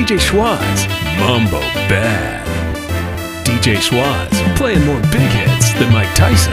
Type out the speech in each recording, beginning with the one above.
DJ Schwaz, Mumbo Bad. DJ Schwaz, playing more big hits than Mike Tyson.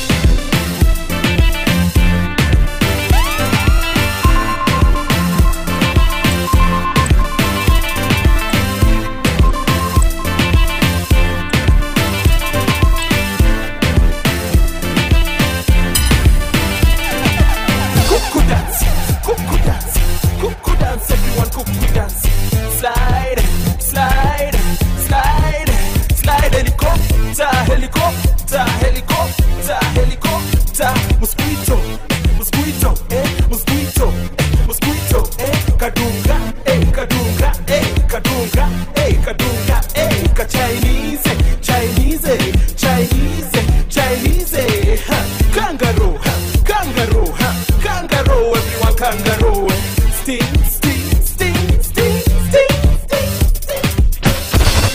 Cuckoo dance, cuckoo dance, cuckoo dance, everyone cuckoo dance. Slide, slide, slide, slide, helicopter, helicopter, helicopter, helicopter. Mosquito, mosquito, eh, mosquito, eh, mosquito, eh, kadunga, eh, kadunga, eh, kadunga, eh, kadunga, eh, ka Chinese, Chinese, Chinese, Chinese, ha, kangaroo, ha, kangaroo, ha, kangaroo, everyone kangaroo. Sting, sting, sting, sting, sting, sting, sting.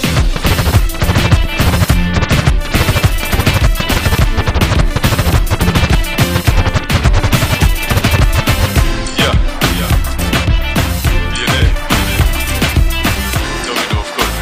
Yeah, yeah. Viene, viene. Domino, of course.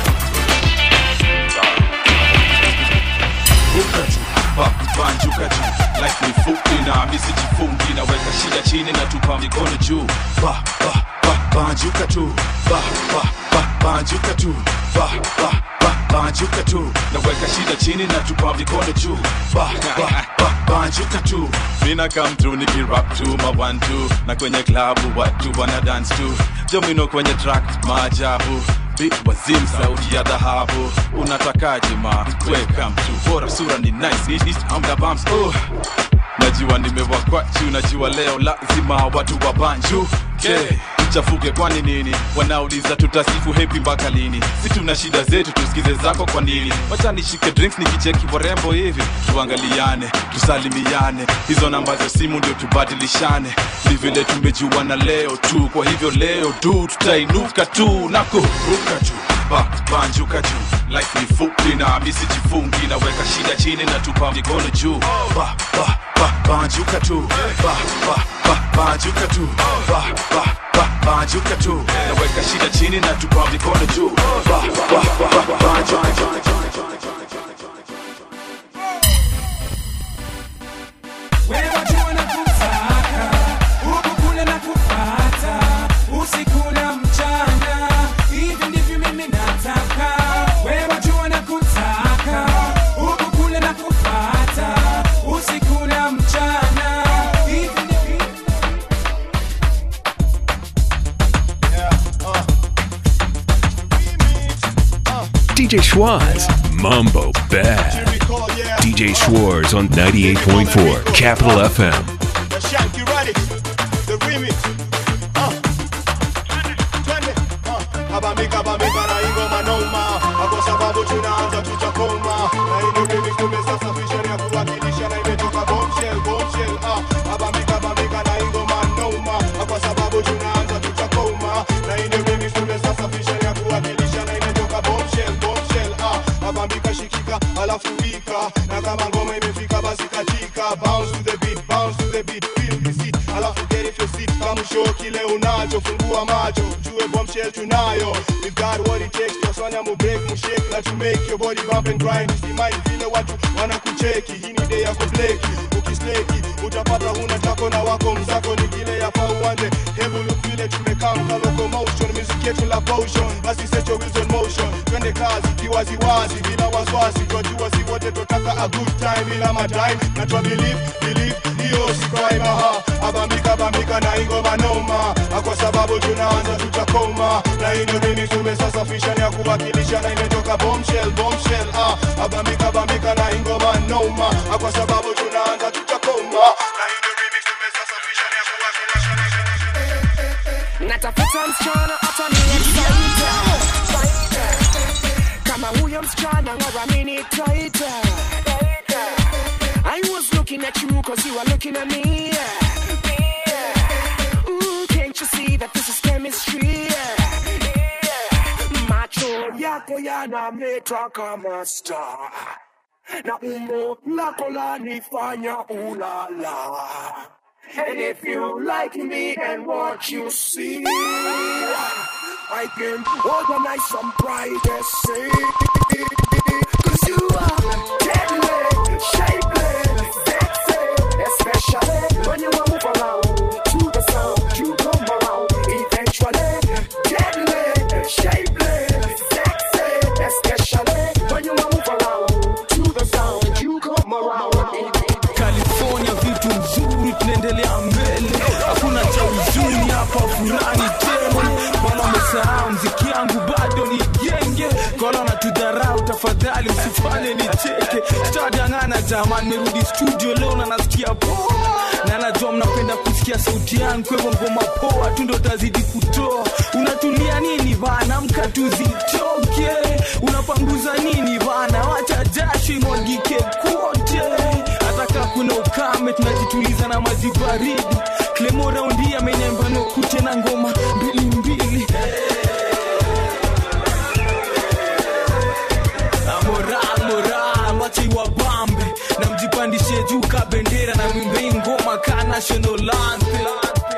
Ruka tu, ba- banjuka tu Life ni fupi na mimi sijifungi naweka shida chini na tupa mikono juu ba, ba, ba, banjuka tu ba, ba, ba, banjuka tu ba, ba, ba, banjuka tu naweka shida chini na tupa mikono juu ba, ba, ba, banjuka tu mina come through nikirap tu ma one two na kwenye klabu watu wana dance tu jomino kwenye track maajabu Big wazim sauti ya dhahabu unatakaje ma weka mtu bora sura ni nice East, east, amda bumps oh. najua nimewakwachu najua leo lazima watu wa banju okay. chafuke kwani nini wanauliza tutasifu hepi mpaka lini si tuna shida zetu tusikize zako kwa nini wacha nishike drinks nikicheki warembo hivi tuangaliane tusalimiane hizo namba za simu ndio tubadilishane ni vile tumejuana leo tu kwa hivyo leo tu tutainuka tu na kuruka tu ba, banjuka juu life ni fupi na mimi sijifungi naweka shida chini na tupa mikono juu ba, ba, ba, banjuka tu ba, ba, ba, banjuka tu ba, ba, ba, banjuka tu naweka shida chini na tupa mikono juu ba, ba, ba, ba, banjuka tu Wewe wajua nakutaka, huku kule nakupata, usiku na mchana, hivi ndivyo mimi nataka. Wewe wajua nakutaka, huku kule nakupata, usiku na mchana, hivi ndivyo DJ Schwaz, Mumbo Bad. DJ Schwartz on 98.4 Capital FM. The Shanky Ready, the remix. Uh. Twende, uh. Abamika, abamika na ingoma noma. Kwa sababu tunaanza tutakoma. Na hii ni remix tumesafisha ni ya kuwakilisha na imetoka bombshell, bombshell. Uh. Abamika, abamika na ingoma noma. Kwa sababu tunaanza tutakoma. Na hii ni remix tumesafisha ni ya kuwakilisha na imetoka bombshell, bombshell. Uh. Abamika shikika, alafu wika. Na kama ngoma imefika basi katika. Bounce to the beat, bounce to the beat, feel the seat. Alafu get if your seat, kama show kile unacho, fungua macho, jue bombshell tunayo. We've got what it takes, twasanya mu break, mu shake, na to make your body bump and grind. Usimai vile watu wanakucheki, hii ni day ya kubleki. Ukisleki, utapata huna tako na wako mzako ni kile ya uwanje. Hebu look vile tumekaa mka locomotion, music yetu la potion, basi set your wheels on motion. Twende kazi kiwaziwazi, bila wasiwasi, twajua si wote twataka a good time, ila matime na twa believe, believe, hiyo si crime, aha. Abambika, bambika na ingoma noma, Ah, kwa sababu tunaanza tutakoma, na hii ndio mimi tumesasafisha ni ya kuwakilisha na imetoka bombshell, bombshell, ah. Abambika, bambika na ingoma noma, Ah, kwa sababu tunaanza tutakoma, na hii ndio mimi tumesasafisha ni ya kuwakilisha na natafuta msichana ataniexaita kama huyo msichana ngaramini taita I was looking at you cause you are looking at me Ooh, can't you see that this is chemistry macho yako yanameta kama star na umbo lako lanifanya ulala And if you like me and what you see, I can organize some privacy. Cause you are deadly, shapely, sexy, especially when you move around to the sound. You come around eventually, deadly, shapely, sexy, especially when you move around to the sound. You come around eventually. California vitu nzuri, tunaendelea mbele, hakuna cha huzuni hapa, furani tele. Bwana umesahau mziki yangu bado ni genge, kola na tudharau, tafadhali usifanye nicheke. Sitadangana jamani, merudi studio leo na nasikia poa, na najua mnapenda kusikia sauti yangu, kwa hivyo ngoma poa tu ndo tazidi kutoa. Unatulia nini bana, mka tuzitoke. Unapanguza nini bana, wacha jasho imwagike kote hata kaa kuna ukame tunajituliza na maji baridi klemo raundi amenyamba nokute na ngoma mbili mbili Ah, moral moral wache iwabambe na mjipandishe juu ka bendera na mwimbei ngoma ka national anthem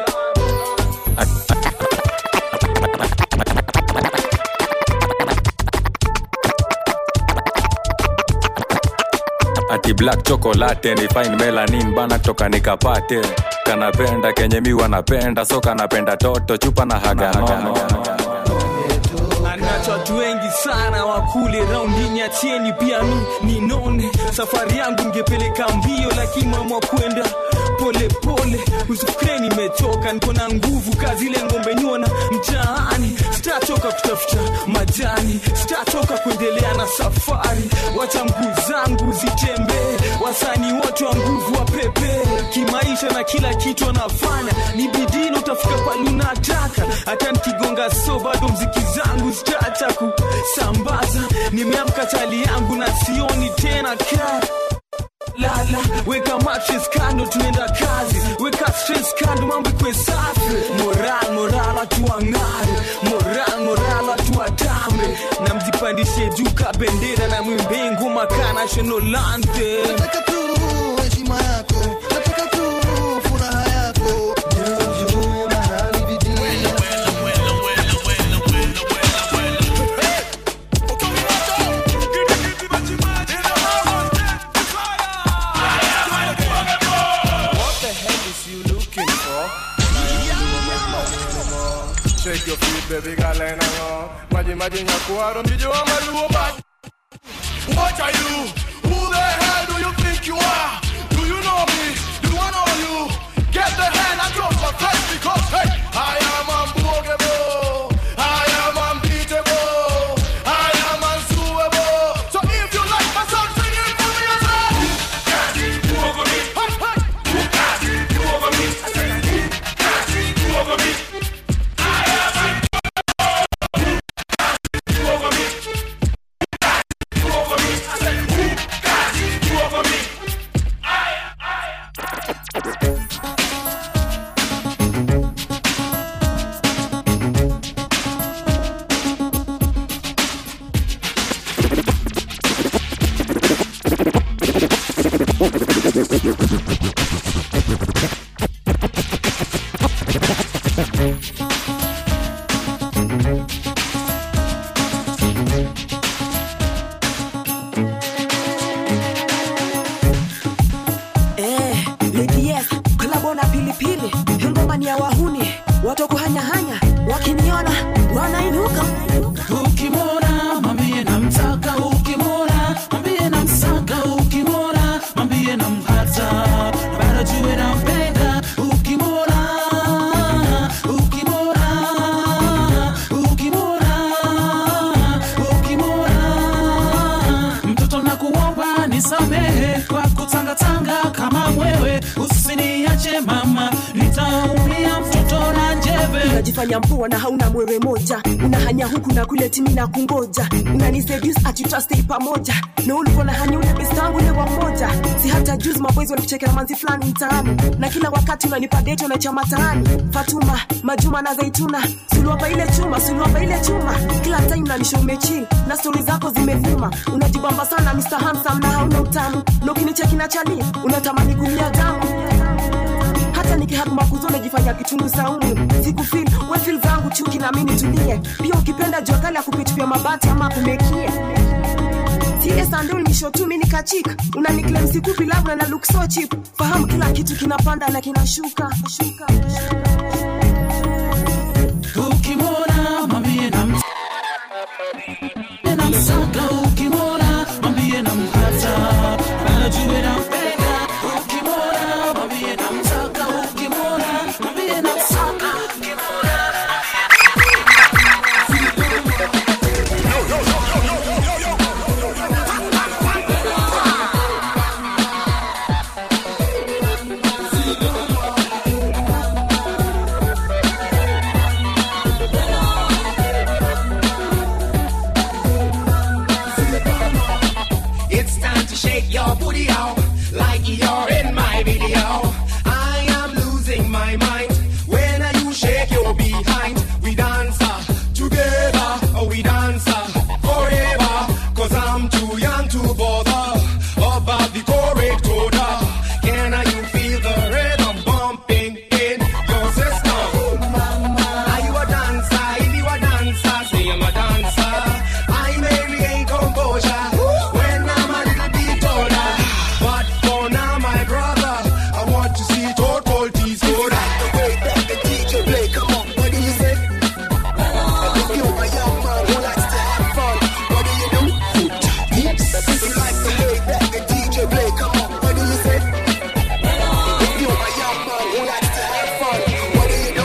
ati black chocolate ni fine melanin bana toka nikapate kanapenda kenye mi wanapenda so kanapenda toto chupa na haganono anacho watu wengi sana wakule raundi nyachieni pia mi ninone safari yangu ngepeleka mbio lakini mama kwenda pole pole usifikire nimechoka niko na nguvu kazi ile ngombe nyona mtaani sitachoka kutafuta majani sitachoka kuendelea na safari wacha mguu zangu zitembee wasanii wote wa nguvu wa pepe kimaisha na kila kitu wanafanya ni bidii na utafika pale unataka hata nikigonga so bado mziki zangu zitaacha kusambaza nimeamka chali yangu na sioni tena kaa lala weka mattress kando tunaenda kazi weka stress kando mambo ikwe safi moral moral watu wang'are moral moral watu watambe na mjipandishe juu ka bendera na mwimbe ngoma ka national anthem nataka tu heshima yako nataka tu furaha yako Njoo mahali bidii What the hell is you looking for? Shake your feet, baby girl, and hang on. Maji maji nyakuaro mjijo wa maluo ba. What are you? Who the hell do you think you are? Do you know me? Do I know you? Get the hand and drop my face because hey, I am unblockable. I am unbeatable. I am unsuable. So if you like my song, sing it for me as well. Hey, hey. Eh, Lady Yes, kolabo na pilipili ngoma ni ya wahuni watu kuhanyahanya wakiniona wanainuka ukimwona mwambie namtaka ukimwona mwambie namsaka ukimwona mwambie namhata na bado jue nampenda ukimwona ukimwona ukimwona ukimwona mtoto na kuomba nisamehe kwa kutangatanga kama mwewe usiniache mama nitaumia mtoto na njeve unajifanya mpoa na hauna mwewe moja unahanya huku na kule timi na kungoja unaniseduce ati tutastay pamoja na ulikuwa na hanya ule best wangu ule wa mmoja si hata juzi maboys walikuchekea manzi fulani mtaani na kila wakati unanipa date na chama taani Fatuma Majuma na Zaituna suluapa ile chuma suluapa ile chuma kila time unanisha umechill na stori zako zimevuma unajibamba sana Mr. Handsome na hauna utamu na ukinicheki na chali unatamani kumia damu hata nikihaguma kuzone jifanya kitungu saumu sikufil wefil zangu chuki na mimi tulie pia ukipenda jua kali ya kupitupia mabati ama kumekie Tie sandul misho tu mini kachika unaniklem sikupi labda na look so cheap fahamu kila kitu kinapanda na kinashuka shuka, ukimwona mwambie na namsaka ukimwona mwambie nampata anajue nampenda ukimwona mwambie namtaka ukimwona mwambie namsaka It's time to shake your booty out like you're in my video. I am losing my mind when you shake your behind. We dance uh, together, oh, we dance uh, forever. Cause I'm too young to bother about the correct order. Can you feel the rhythm bumping in your system? Are you a dancer? If you a dancer, say I'm a dancer. I may regain composure when I'm a little bit older. But for now, my brother, I want to see total tease go like the way that the DJ play. Come on, what do you say? If you a young man who likes to have fun, what do you do? Oops. If you like the way that the DJ play, come on, what do you say? If you a young man who likes to have fun, what do you do?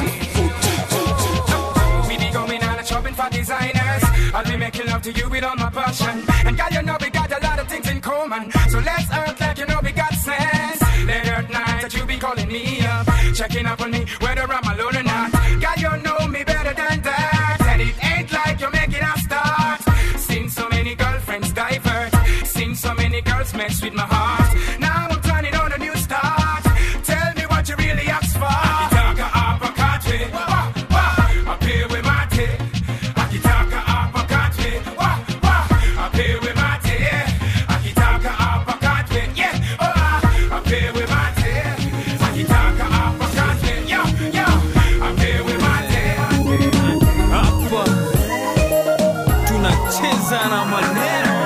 We be going on a shopping for designers. I'll be making love to you with all my passion. And girl, you know we got a lot of things in common. So let's act like you know we got sense. Late at night that you be calling me up, checking up on me whether I'm alone or not. Girl, you know me better than that. And it ain't like you're making a start. Seen so many girlfriends divert, seen so many girls mess with my heart. Now I'm planning on a new start. Tell me what you really asked for. Akitaka apakate, wah, wah, apewe mate. Akitaka apakate, wah, wah, apewe mate. Akitaka apakate, yeah, oh, ah, apewe mate. Akitaka apakate, yo, yo, apewe mate. hapa tunacheza na maneno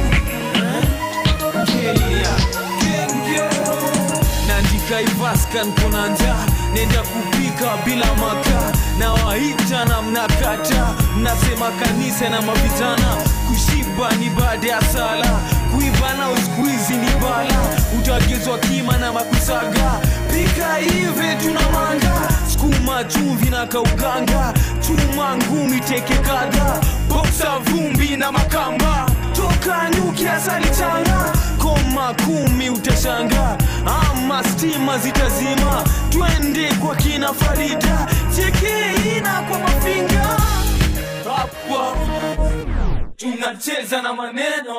Kenya, Kenya. naandika ivaskan kuna njaa nenda kupika bila makaa na waita na mnakata mnasema kanisa na mavijana kushiba ni baada ya sala kuiva na uskuizi ni bala utagezwa kima na makusaga pika hivi tuna manga skuma chumvi na kauganga chuma ngumi teke kadha boksa vumbi na makamba toka nyuki asali changa koma kumi utashanga ama stima zitazima twende kwa kina farida chekeina kwa mafinga hapa tunacheza na maneno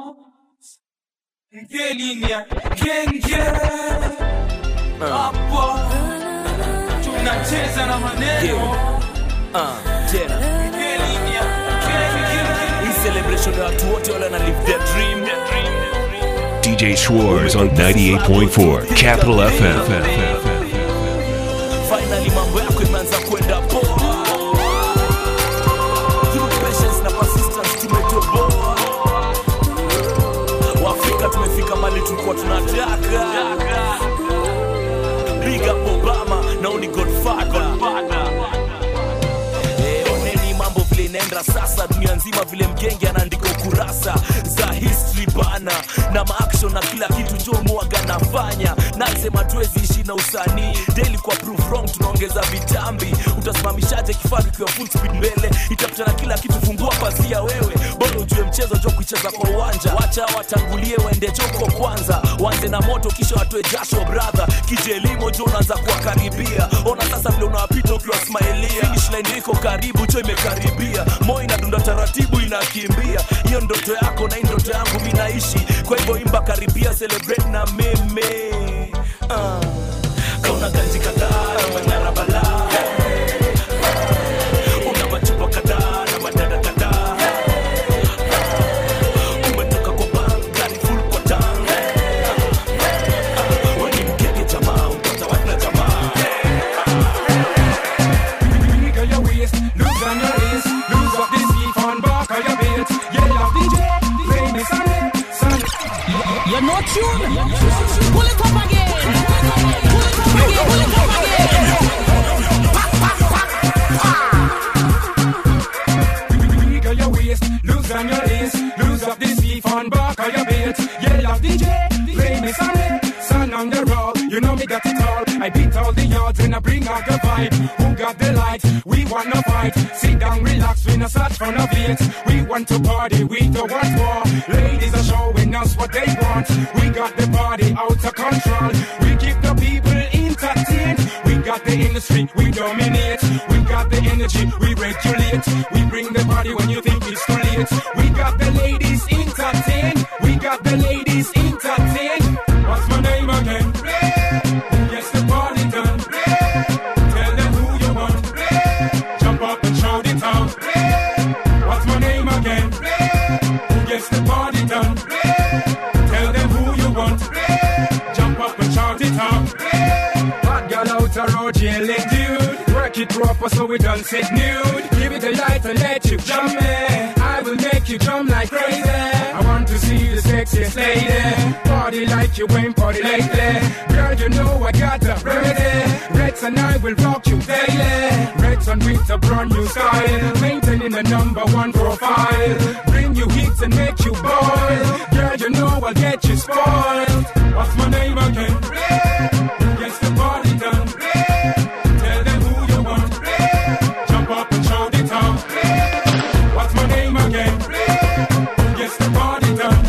ngelinia genge hapa tunacheza na maneno tena ngelinia hii celebration ya watu wote wale wana live their dream DJ Schwartz on 98.4 Capital FM. finally mambo yako imeanza kwenda poa Through patience na persistence tumetoboa waafrika tumefika mali tulikuwa tunataka big up obama naoni godfather Eh, oneni mambo vile inaenda sasa dunia nzima vile mgenge anaandika ukurasa za history bana na maaction na kila kitu njo mwaga nafanya nasema tuwezi ishi na usanii daily kwa prove wrong tunaongeza vitambi utasimamishaje kifaru ikiwa full speed mbele itapitana kila kitu fungua pazia wewe bora ujue mchezo jo kuicheza kwa uwanja wacha watangulie waende joko kwanza wanze na moto kisha watoe jasho brother kije elimo jo unaanza kuwakaribia ona sasa vile unawapita ukiwa smilia finish line iko karibu cho imekaribia moyo inadunda taratibu inakimbia hiyo ndoto yako na hii ndoto yangu mi naishi kwa hivyo imba karibia celebrate na meme uh. kauna ganji kadhaa na manyara balaa una machupa kadhaa na madada kadhaa umetoka kwa bank gari full kwa tank weni mkeke jamaa upata wana jamaa all the yards and I bring out the vibe. Who got the light? We wanna fight. Sit down, relax, we no search for no beat. We want to party, we don't want war. Ladies are showing us what they want. We got the party out of control. We keep the people entertained. We got the industry, we dominate. We got the energy, we regulate. We bring the party when you think it's too late. We got the ladies entertained. We got the ladies entertained. What's my name again? Yes, the party done. Tell them who you want. Jump up and shout it out. What's my name again? Yes, the party done. Tell them who you want. Jump up and shout it out. Bad girl out a road yelling, dude. Work it proper so we don't sit nude. Give it a light and let you jump me. I will make you jump like crazy. I want to see the sexiest lady. Party like you ain't party lately. Girl, you know I got the remedy. Reds and I will rock you daily. Reds on with a brand new style. Maintaining the number one profile. Bring you hits and make you boil. Girl, you know I'll get you spoiled. What's my name again? Yes, the party done. Tell them who you want. Jump up and shout it out. What's my name again? Yes, the party done.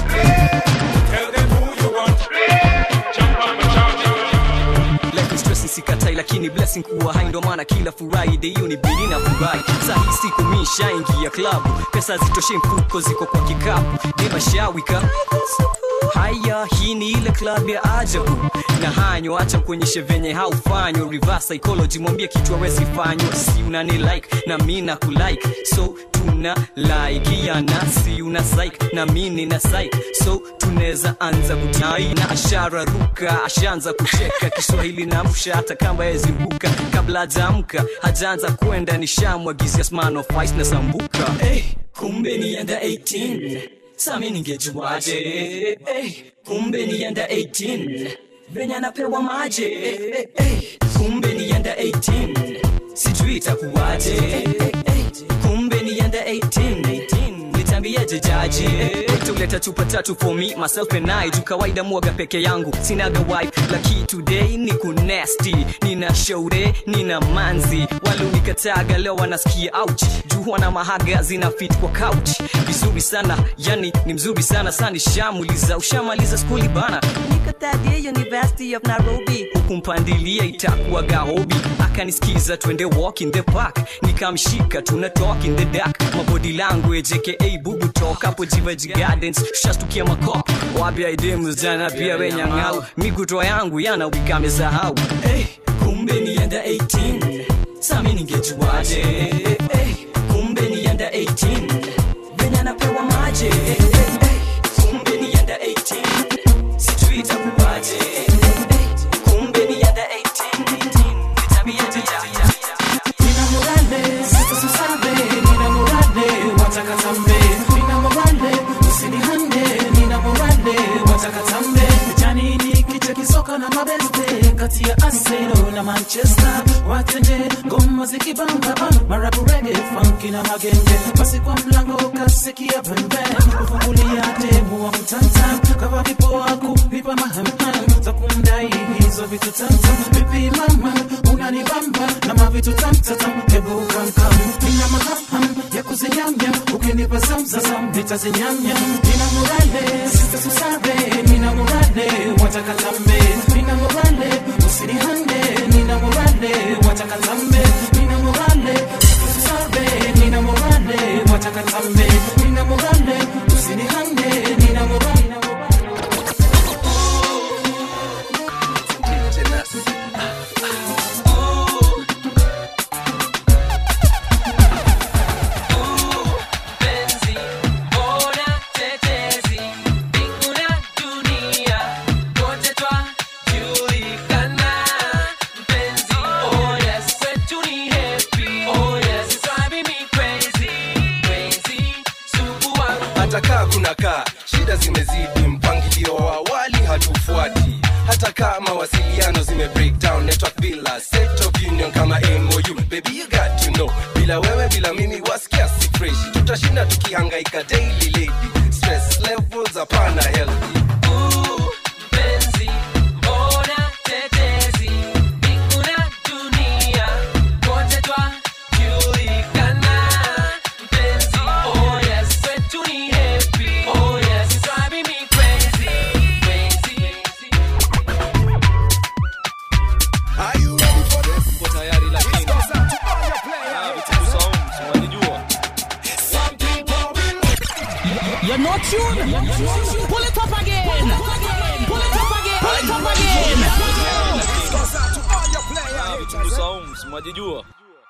Tell them who you want. Jump up and shout it out. Life ni stress sikatai lakini blessing kuwa hai ndo maana kila friday hiyo ni bidi na furahi sahi siku mishaingia klabu pesa zitoshe mfuko ziko kwa kikapu demashawika haya hii ni ile club ya ajabu na hanyo acha kuonyeshe venye haufanywa reverse psychology mwambie kitu awezi fanywa si unani like na mi na kulike so tuna laikiana si una psych na mi nina psych so tunaweza anza kutai na ashara ruka ashaanza kucheka kiswahili na msha hata kama yeziruka kabla hajaamka hajaanza kwenda nishamwagizia sman of ice na sambuka hey, kumbe nienda 18 sami ningejuaje hey, kumbe nienda 18 venye anapewa maje hey, hey, kumbe nienda 18 sijui itakuwaje hey, hey, kumbe nienda 18 nitambieje jaji tuleta chupa tatu for me myself and I juu kawaida mwaga peke yangu sinaga wife laki today ni kunesti nina shaure nina manzi walionikataga leo wanasikia ouch juu wana mahaga zina fit kwa couch vizuri sana yani ni mzuri sana sani shamuliza ushamaliza skuli bana nikatadia university of nairobi hukumpandilia itakuwaga hobi akanisikiza twende walk in the park nikamshika tuna talk in the dark mabody language aka bubu talk hapo jivaji gardens shastukia makop wapya idemu jana pia wenyang'au miguto yangu yana wikamesahau hey, kumbe nienda 18 sami ningejuaje hey, kumbe nienda 18 venye anapewa maje hey, hey, kumbe nienda 18 sijui itakuwaje hey, kumbe nienda 18 nitabieje jaja Nina morale, sasa susabe, nina morale, wataka tambe. Nina morale, usinihande, nina morale, wataka tambe. Jani ni kichwa kisoka na mabeste kati ya Arsenal na Manchester. Watende ngoma zikibamba marabu reggae, funky na magenge. Basi kwa mlango kasikia pembe, kufungulia demu wa mtanta. Kawa kipoa kulipa mahamham za kumdai hizo vitu tamtam. Vipi mama, unanibamba na mavitu tamtatam, hebu kamkam. Nina mahamham ya kuzinyamnyam, ukinipa zamzazam nitazinyamnyam. Nina morale, sita susabe, nina morale, wataka tambe. Nina morale, usinihande, nina morale, wataka tambe. Nina morale, sita susabe, nina morale, wataka tambe. Nina morale, usinihande, nina morale. Penzi, bora tetezi, mbingu na dunia, wote twajulikana. Mpenzi, oh yes, kwetu ni happy, oh yes, it's driving me crazy, crazy, sugu wangu. hata kaa kuna kaa shida zimezidi mpangilio wa awali hatufuati hata kaa mawasiliano zime breakdown network bila set of union kama mou baby you got to know bila wewe bila mimi wasikia si fresh tutashinda tukihangaika daily lady stress levels hapana healthy Penzi, bora tetezi, mbingu na tune. Pull it up again. Pull it up again. Pull it up again. Vitungu saumu, si mwajijua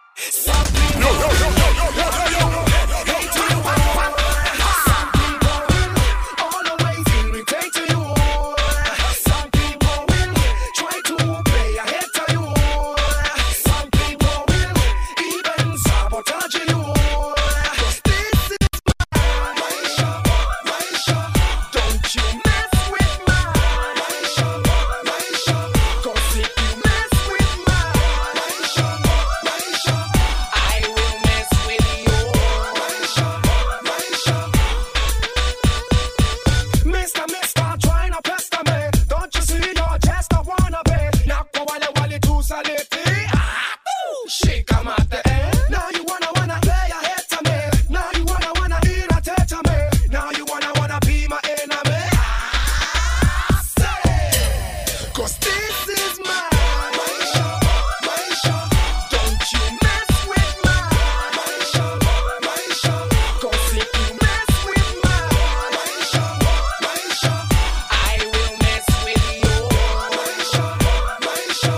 Mister, mister, try not pester me. Don't you see your chest? I wanna be. Now kwa wale wale tu saliti. Ah, boo, shika mate. eh. Now you wanna wanna play a hit to me. Now you wanna wanna irritate to me. Now you wanna wanna be my enemy. Ah, say, 'cause this is my Maisha, Maisha. Don't you mess with my Maisha, Maisha. 'Cause if you mess with my Maisha, Maisha, I will mess with you. Maisha, Maisha.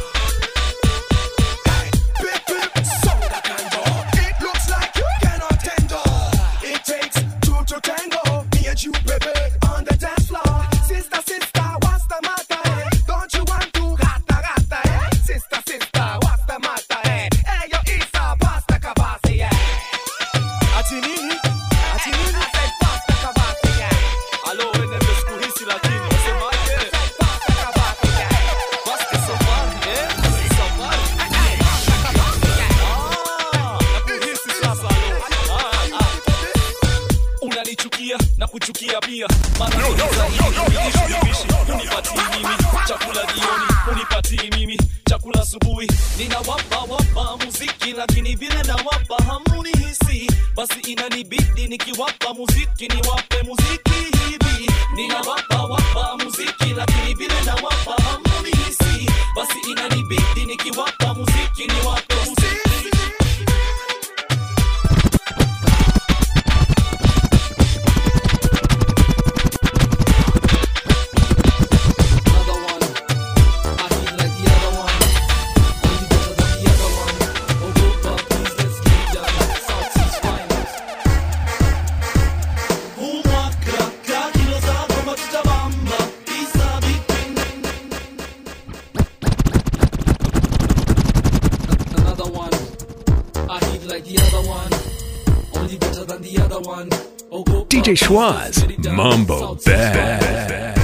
Hey, pip, pip, soda cando. It looks like you cannot handle. It takes two to tango. Me and you, baby, on the dance floor. Sister, sister, what's the matter? eh? Don't you want to gata, gata, eh? Sister, sister, what's the matter? eh? Hey, yo, Isa, pasta kabasi, yeah. Ati nini? Ati nini? I said pasta kabasi, yeah. alo enende siku hizi lakini wasemaje Basi safari, eh? Safari. Ah, nakuhisi sasa, alo. Ah, ah. unanichukia na kuchukia pia Maana uniishi vipishi unipatii mimi chakula jioni unipatii mimi chakula asubuhi ninawapa wapa muziki lakini vile nawapa hamunihisi basi inanibidi nikiwapa muziki niwape muziki hivi ninawapa wapa muziki lakini vile nawapa hamunihisi basi inanibidi nikiwapa muziki niwape muziki Another one. I hit like the other one. Only better than the other one. Oh, go DJ Schwaz, Mambo Bad.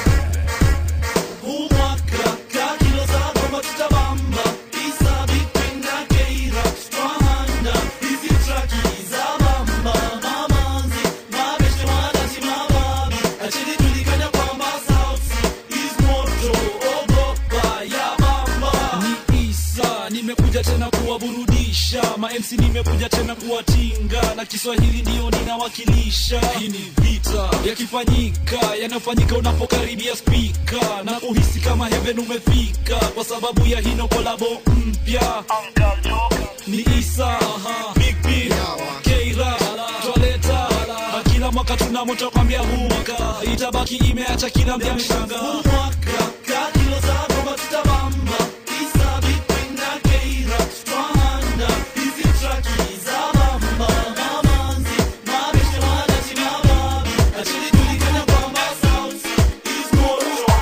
Ni Isa, nimekuja tena kuwaburudisha mamc nimekuja tena kuwatinga na kiswahili ndiyo ninawakilisha hii ni vita yakifanyika yanayofanyika unapokaribia spika na kuhisi kama heaven umefika kwa sababu ya hino kolabo mpya ni isa aha, big B, keira twaleta na kila mwaka tuna moto kwambia huu mwaka itabaki imeacha kila mja mshanga huu mwaka ka kilo zako batutabamba isa big B na keira twahanda hizi traki za bamba mamanzi mabeshe wanati mababi achili tulikana kwamba sauti is moto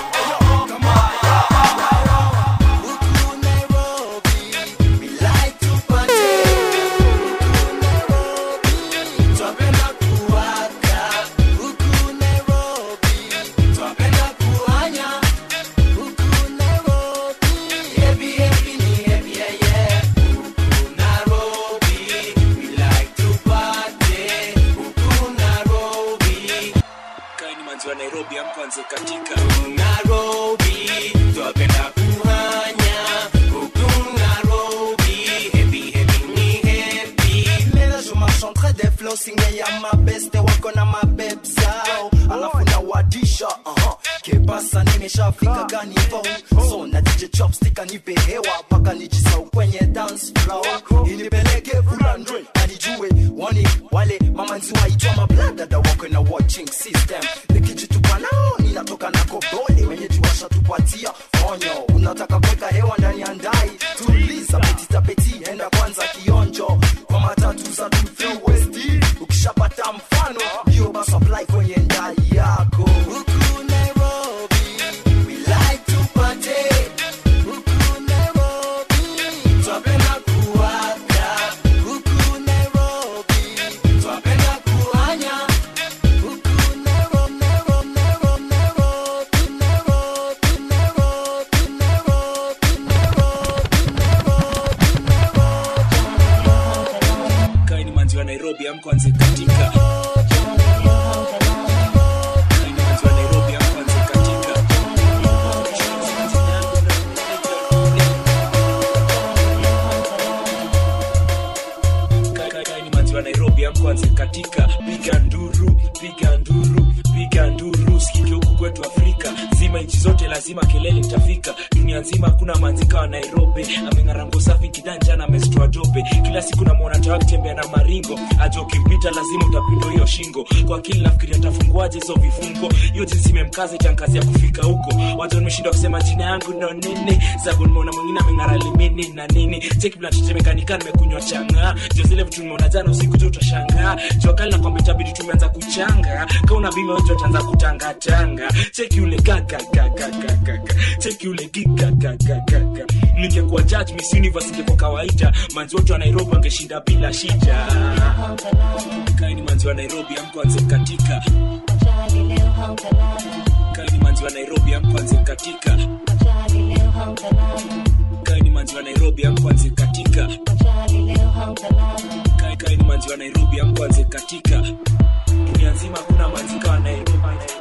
kaini manzi wa nairobi amkwanze katika Nairobi, twapenda kuhanya huku Nairobi, happy happy ni happy. Leo je m'enchanterai des flows signé ya mabeste wako na mabeb zao, alafu na wadisha uh-huh. Kebasa nimeshafika gani vo so na DJ chopstick anipe hewa paka nijisau kwenye dance floor, inipeleke fulandwe anijue wani wale mamanzi waitwa mabladada wako na watching system nikijitupa nao ninatoka na kobole wenyeji washatupatia onyo unataka kuweka hewa ndani ya ndai tuliza petitapeti enda kwanza kionjo kwa matatu za Tufiu West ukishapata mfano ndio basi apply kwenye ndai yako huku Nairobi we like to party huku Nairobi twapenda kuwaga huku Nairobi twapenda kuanya huku Nairobi Nairobi Nairobi Nairobi Nairobi Nairobi kaini manzi wa nairobi amkwanze katika Kaini manzi wa Nairobi, amkwanze katika. Ka- kaini manzi wa nairobi amkwanze katika piga nduru piga nduru piga nduru sikike huku kwetu afrika zima nchi zote lazima kelele itafika dunia nzima hakuna manzika wa nairobi ameng'arango safi kidanja na amesitoa dope kila siku namwona tawa akitembea na maringo aja ukimpita lazima utapindwa hiyo shingo kwa akili nafikiria ntafunguaje hizo vifungo hiyo jinsi imemkaza itankazi ya kufika huko watu nimeshindwa kusema jina yangu ndo nini sabu nimeona mwingine ameng'ara limini na nini cheki bila tetemekanika nimekunywa changa ndio zile vitu nimeona jana usiku tu utashangaa jua kali na kwamba itabidi tumeanza kuchanga kauna bima wetu ataanza kutangatanga cheki ule gagagagagagaga cheki ule gigagagagaga ningekuwa judge miss universe ingekuwa kawaida manzi wote wa nairobi wangeshinda bila shida kaini manzi wa nairobi amkwanze katika kaini manzi wa nairobi amkwanze katika kaini manzi wa nairobi amkwanze katika Kai- kaini manzi wa nairobi amkwanze katika dunia nzima hakuna manzika wa nairobi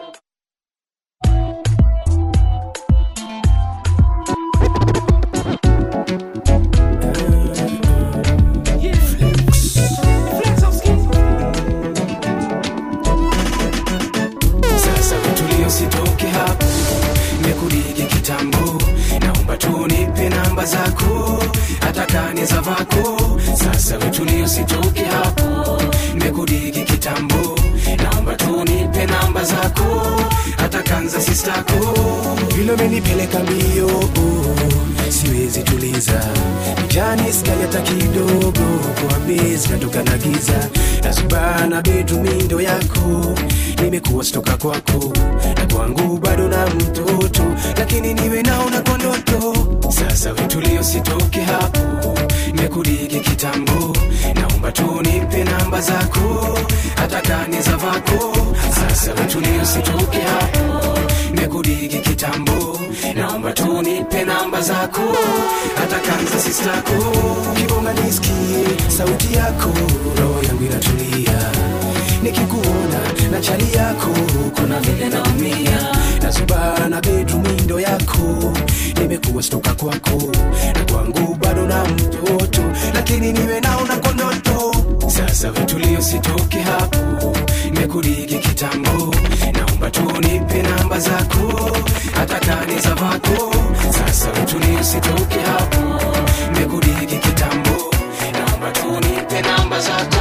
sasa vitulio sitoke hapo mekudigi kitambo naomba tu nipe namba zako hata kani za vako sasa vitulio sitoke hapo mekudigi kitambo naomba tu nipe namba zako hata kanza sistako vile umenipeleka mbio siwezi tuliza jani skali hata kidogo kwa bezi natoka na giza nazubana betumindo yako nimekuwa stoka kwako na kwangu bado na mtoto lakini niwe naona kwa ndoto sasa vitulio sitoke hapo nimekudigi kitambo naomba tu nipe namba zako hata kani za vako sasa vitulio sitoke hapo nimekudigi kitambo naomba tu nipe namba zako hata kanza sistako kibonga nisikie sauti yako roho yangu inatulia nikikuona na chali yako kuna vile naumia nazubana bedrumindo yako nimekuwa stoka kwako na kwangu bado na mtoto lakini niwe naona kwa ndoto sasa vitulio sitoke hapo nimekudigi kitambo naomba tu nipe namba zako hata kani za vako sasa vitulio sitoke hapo nimekudigi kitambo naomba tu nipe namba zako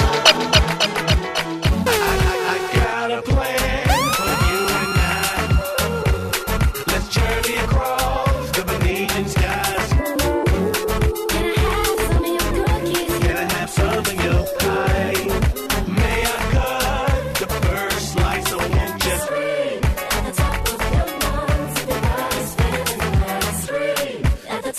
got a plan for you and I. Let's journey across the Venetian skies. Can I have some of your pie? May I cut the first slice? So won't you?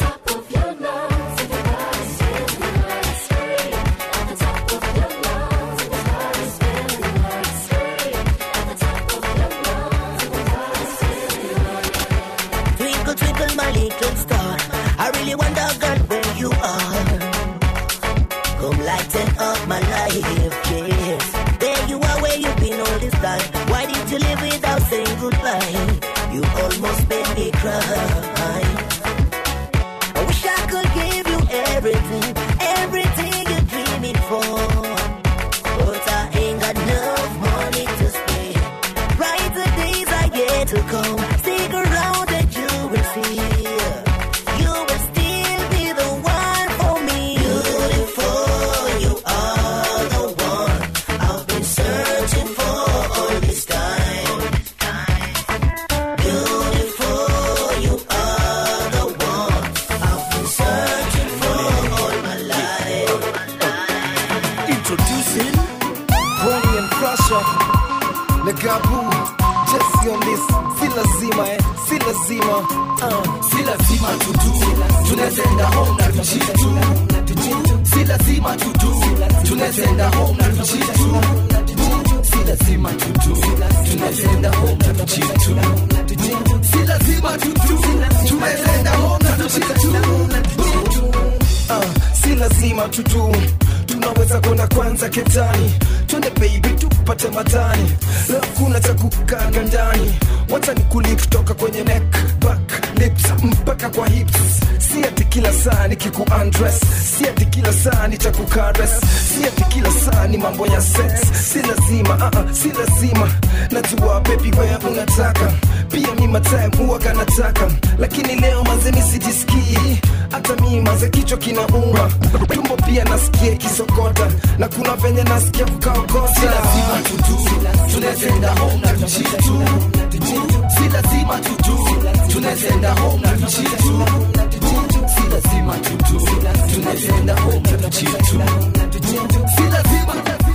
gabu Jesse on this si lazima eh si lazima uh. si lazima tutu tunazenda home na tuchitu si lazima tutu tunazenda home na tuchitu si lazima tutu tunazenda home na tuchitu si lazima tutu tunazenda home na tuchitu uh, si lazima tutu tunaweza kwenda kwanza ketani twende baby tupate matani leo kuna cha kukaga ndani wacha ni kuli kutoka kwenye neck back lips mpaka kwa hips si ati kila saa ni kiku undress si ati kila saa ni cha kukares si ati kila saa ni mambo ya sex si lazima uh -uh, si lazima najua baby wewe unataka pia mi matime huwaga nataka lakini leo mazeni sijisikii hata mi maze kichwa kinauma tumbo pia nasikia kisokota na kuna venye nasikia kukaokota si lazima tutu tunazenda home na tuchitu si lazima tutu tunazenda home na tuchitu si lazima tutu tunazenda home na tuchitu si lazima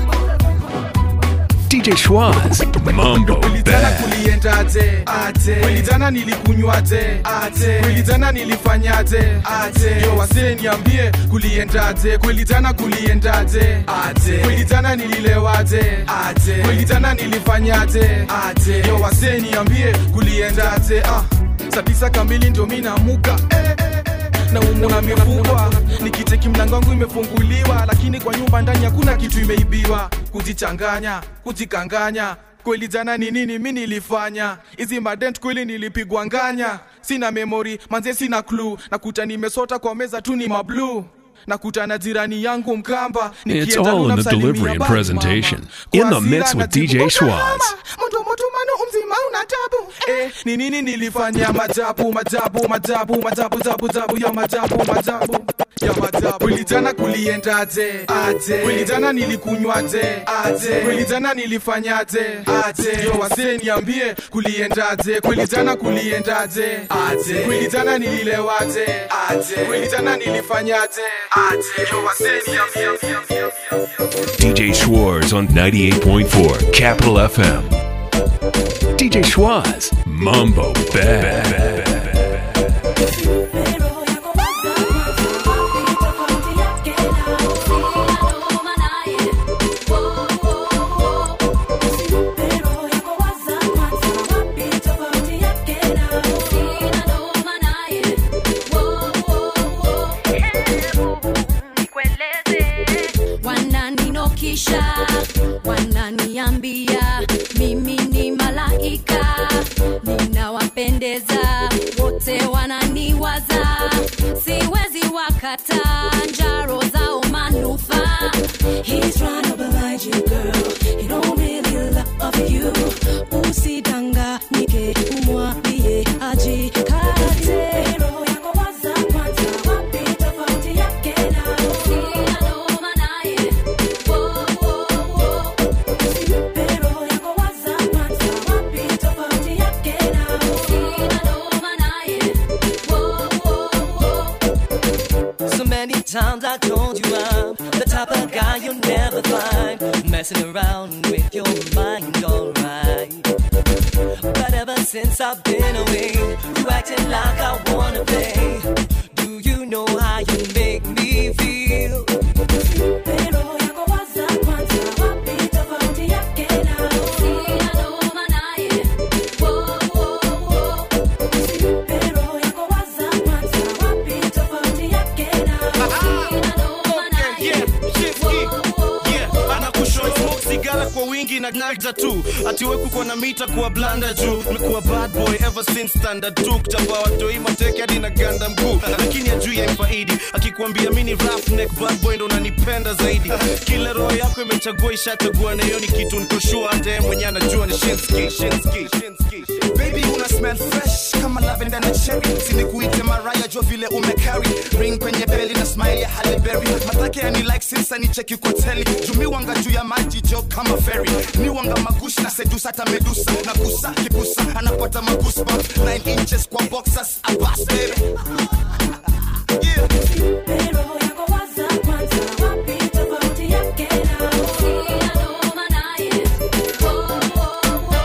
DJ Schwaz, Mambo Ulitana Bad. kuliendaje ate kweli jana nilikunywaje ate kweli jana nilifanyaje ate yo wasee niambie kuliendaje kweli jana kuliendaje ate kweli jana nililewaje ate kweli jana nilifanyaje ate yo wasee niambie kuliendaje ah saa tisa kamili ndio mi namuka eh, eh, eh. na umuna mefungwa nikicheki mlango wangu imefunguliwa lakini kwa nyumba ndani hakuna kitu imeibiwa kujichanganya kujikanganya kweli jana ni nini mi nilifanya hizi madent kweli nilipigwa nganya sina memori manze sina klu nakuta nimesota kwa meza tu ni mablu nakuta na jirani yangu mkamba It's Nikienda all in the namsalimia delivery and bye, presentation. mama. In the Kwa mix hasira with najibu, DJ Schwaz. mtu mtu mano umzima una tabu eh, ni nini nilifanya majabu majabu majabu majabu jabu jabu ya majabu majabu ya majabu kweli jana kuliendaje aje kweli jana nilikunywaje aje kweli jana nilifanyaje aje yo wasee niambie kuliendaje kweli jana kuliendaje aje kweli jana nililewaje aje kweli jana nilifanyaje aje yo wasee niambie DJ Schwartz on 98.4 Capital FM. DJ Schwaz, Mambo Bad. wananinokisha wananiambia mimi ni malaika ninawapendeza wote wananiwaza siwezi wakata njaro zao manufaa He's trying to blind you, girl. He don't really love you. Usidanganyike, umwambie ajikate. Roho yako waza kwanza, wapi tofauti yake na sina noma naye. Wo, wo, wo. Usimpe roho yako waza kwanza, wapi tofauti yake na sina noma naye. Wo, wo, wo. So many times I told you I'm the type of guy you'll never find messing around with your mind, alright. But ever since I've been away, you acting like I wanna play. Do you know how you make me feel? Roho yako waza kwanza, wapi tofauti yake na sina noma naye. Wo, wo, wo. Usimpe roho yako waza kwanza, wapi tofauti yake na sina noma naye. sigara kwa wingi na nagda tu atiweku kwa na mita kuwa blanda juu mekuwa bad boy ever since standard 2 kuchapa watoi mateke hadi na ganda mkuu lakini ajui ya mfaidi akikwambia mini roughneck bad boy ndo nanipenda zaidi kila roho yako imechagua ishachagua na hiyo ni kitu nikoshua hata yeye mwenyewe anajua ni shinski shinski baby una smell fresh kama lavender na cherry sinikuite maraya jo vile umecarry ring kwenye beli na smile ya Halle Berry matake yani like since ni cheki kwa teli jumiwanga juu ya maji jo kama ferry miwanga magushi na sedusa hata medusa na kusa kibusa anapata magoosebumps 9 inches kwa boxers abas baby Roho yako waza kwanza, wapi tofauti yake na sina noma naye. Wo, wo, wo.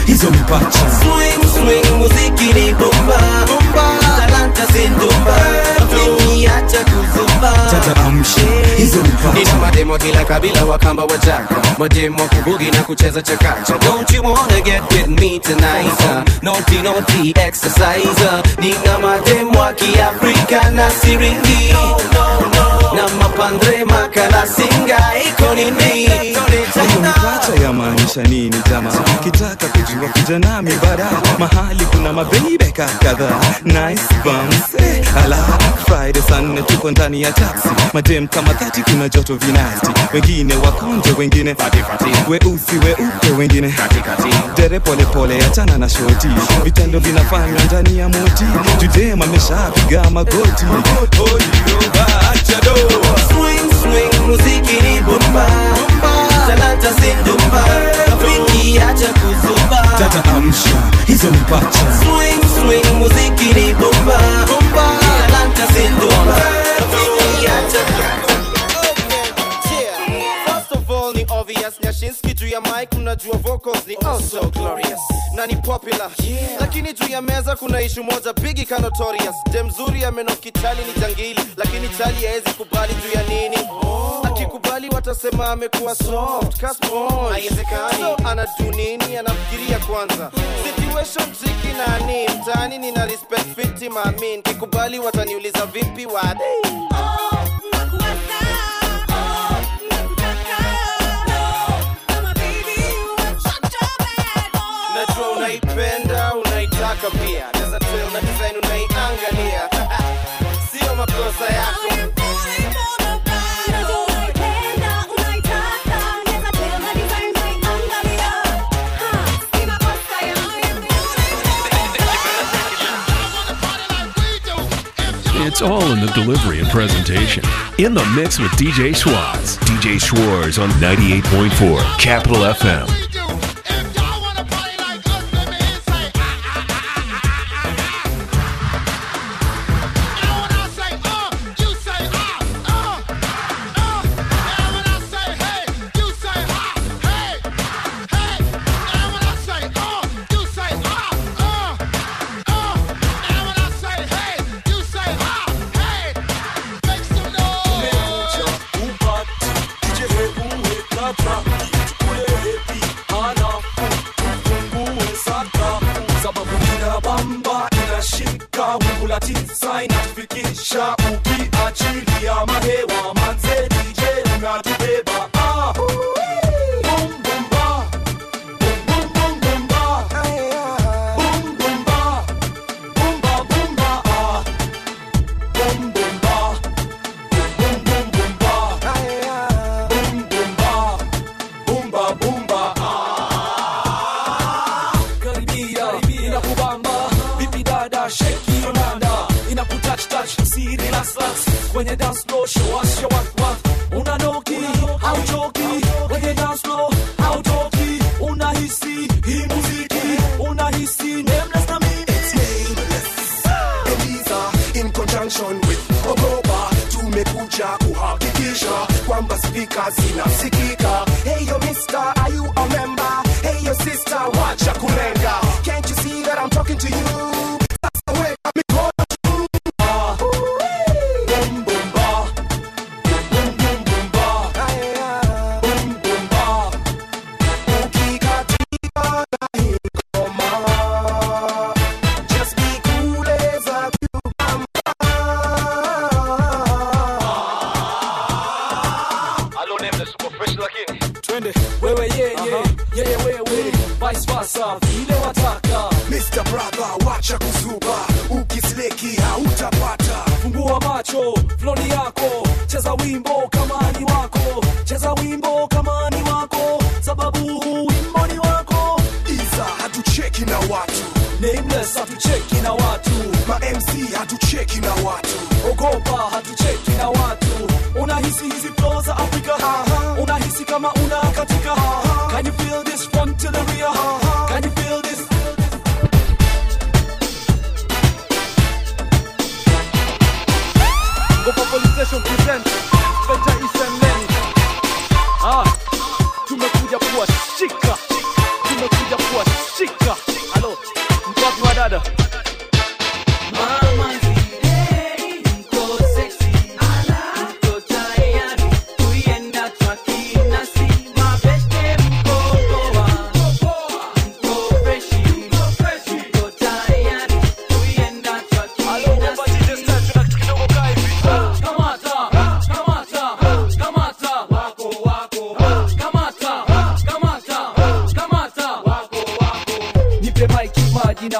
hizo mpacha Swing, swing, muziki ni bomba talanta zindumba rafiki acha kuzumba tata amsha hizo mpacha nina mademo kila kabila wakamba wajaka mademo kubugi na kucheza chakacha don't you wanna get with me tonight uh, naughty naughty exercise uh, nina mademo wa kiafrika na siringi na mapandre makala singa iko nini hiyo mpacha yamaanisha nini jama kitaka kujua kuja nami bara mahali kuna mabeibeka kadhaa nice bums eh, ala friday saa nne tuko ndani ya taxi madem kama dhati kuna joto vinasti wengine wakonje wengine weusi weupe wengine dere polepole achana na shoti vitendo vinafanywa ndani ya moti judem ameshapiga magoti swing swing muziki ni bomba talanta zindumba rafiki acha kuzumba tata amsha hizo mpacha swing swing muziki ni bomba talanta zindumba rafiki acha First of all ni obvious Nyashinski juu ya mic unajua vocals ni oh so glorious na ni popular lakini juu ya meza kuna ishu moja bigi ka notorious dem mzuri amenoki chali ni jangili lakini chali haezi kubali juu ya nini akikubali watasema amekuwa soft ka sponge. Haiwezekani. so anadu nini anafikiria kwanza situation tricky nani mtaani nina respect fiti mamin kikubali wataniuliza vipi wade najua unaipenda unaitaka pia naweza tell na design unaiangalia sio makosa yako It's all in the delivery and presentation. In the mix with DJ Schwartz. DJ Schwartz on 98.4 Capital FM. tisa inatufikisha ukiachilia mahewa manze DJ unatubeba ah. Boom, boom, ba. Boom, boom, boom, boom, ba. Boom, boom, ba. Boom, ba, boom, ba, ah. Boom, boom, ba. Boom, boom, boom, ba. Boom, boom, ba. Boom, ba, boom, ba, ah. Karibia, inakubamba vipi dada sheki yonanda inakutouch touch si relax relax kwenye dance floor show us show what what unanoki hauchoki kwenye dance floor hautoki unahisi hii muziki unahisi nameless na mimi It's nameless. Eliza in conjunction with Ogopa tumekuja kuhakikisha kwamba spika zinasikika. Hey yo mister, are you a member? Hey yo sister, wacha kulenga. Can't you see that I'm talking to you? Sasa weka mikono juu. Ah. Boom, boom, ba. Boom, boom, boom, ba. Boom, boom, ba. Ukikatika na hii ngoma, just be cool as a twende wewe yeye yeye wewe vice versa vile wataka Mr. Brother, wacha kuzuba, ukisleki hautapata. fungua macho floni yako cheza wimbo kama ni wako cheza wimbo kama ni wako sababu huu wimbo ni wako Iza hatucheki na watu, nameless hatucheki na watu ma MC hatucheki na watu. ogopa hatucheki na watu unahisi hizi flow za afrika unahisi kama una katika can you feel this front to the rear can you feel this Gopa Police Station present Inspector Ethan Lenny. Ah, tumekuja kuwashika, tumekuja kuwashika.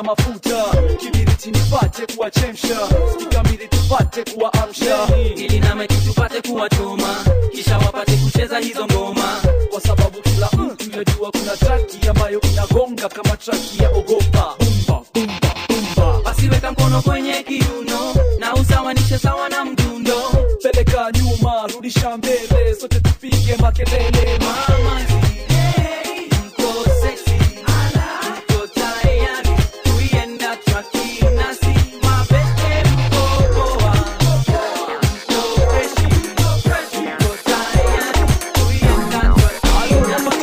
ya mafuta kibiriti nipate kuwachemsha spikamili tupate kuwaamsha ili nameki tupate kuwachoma kisha wapate kucheza hizo ngoma kwa sababu kila mtu yajua kuna traki ambayo inagonga kama traki ya ogopa bumba bumba bumba basi weka mkono kwenye kiuno na usawanishe sawa na mdundo peleka nyuma rudisha mbele sote tupige makelele mama zile, mko sexy, mko tayari kuienda traki nasi mabeste mko poa mko freshi mko tayari kuienda traki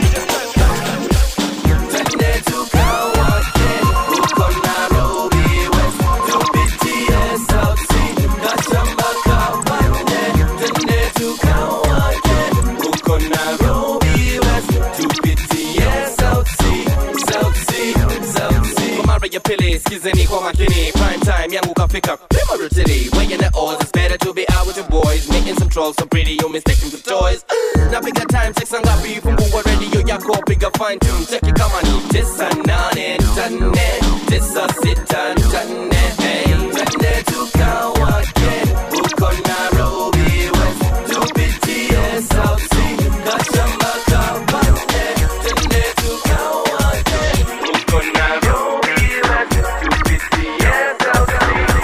Twende tukawake huko Nairobi West, tupitie South Sea, Gachamba Kabande. Twende tukawake huko Nairobi West, tupitie South Sea, South Sea, South Sea. Kwa mara ya pili skizeni kwa makini prime time yangu kafika Primary City weighing the odds it's better to be out with your boys making some trolls so pretty you mistaken for toys napiga time sex ngapi fungua radio yako piga fine tune cheki kama ni tisa nane tane tisa sita tane hey twende tukawake huko Nairobi West tupitie South Sea Gachamba Kabande twende tukawake huko Nairobi West tupitie South Sea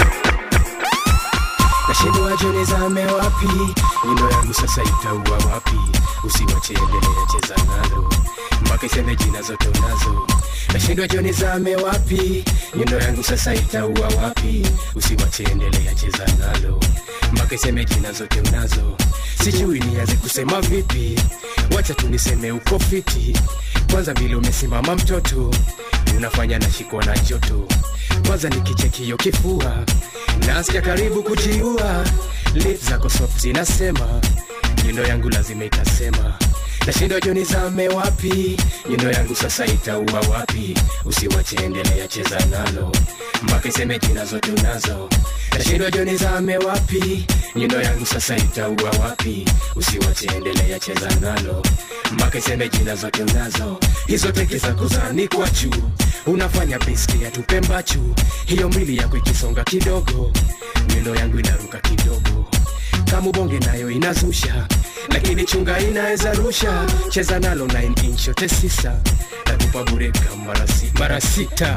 nashindwa jone zame wapi nyundo yangu sasa itaua wapi usiwache endelea cheza nalo mpaka iseme jina zote unazo nashindwa jone zame wapi nyundo yangu sasa itaua wapi usiwache endelea cheza nalo mpaka iseme jina zote unazo sijui nianze kusema vipi wacha tu niseme uko fiti kwanza vile umesimama mtoto unafanya nashikwa na joto kwanza nikichekio kifua nasikia karibu kujiua lip zako soft zinasema nyundo yangu lazima itasema nashindwa joni zame wapi nyundo yangu sasa itaua wapi usiwache endelea cheza nalo mpaka iseme jina zote unazo nashindwa joni zame wapi nyundo yangu sasa itaua wapi usiwache endelea cheza nalo mpaka iseme jina zote unazo hizo teke zako zanikwa juu unafanya biski ya tupe mbachu hiyo mwili yako ikisonga kidogo nyundo yangu inaruka kidogo kama ubonge nayo inazusha lakini chunga inaweza rusha cheza nalo 9 inch yote sisa natupa bureka mara si- mara sita